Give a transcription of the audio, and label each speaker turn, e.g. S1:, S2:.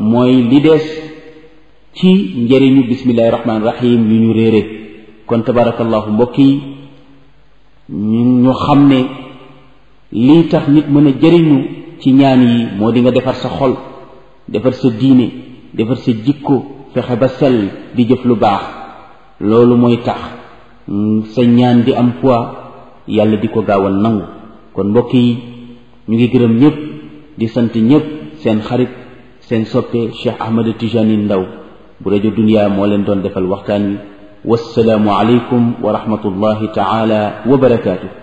S1: mooy li des ci njëriñu bismillahi rahmaani rahim yu ñu réere kon tabarakallahu mbokk yi ñu ñu xam ne lii tax nit mën a jëriñu ci ñaan yi moo di nga defar sa xol defar sa diine defar sa jikko fexe ba sell di jëf lu baax loolu mooy tax sa ñaan di am poids yàlla di ko gaaw a nangu kon mbokk yi ñu ngi gërëm ñëpp di sant ñëpp seen xarit seen soppe Cheikh Ahmed Tijani Ndaw bu rajo Dunya moo leen doon defal waxtaan wi wassalaamu aleykum wa rahmatullahi taala wa barakaatu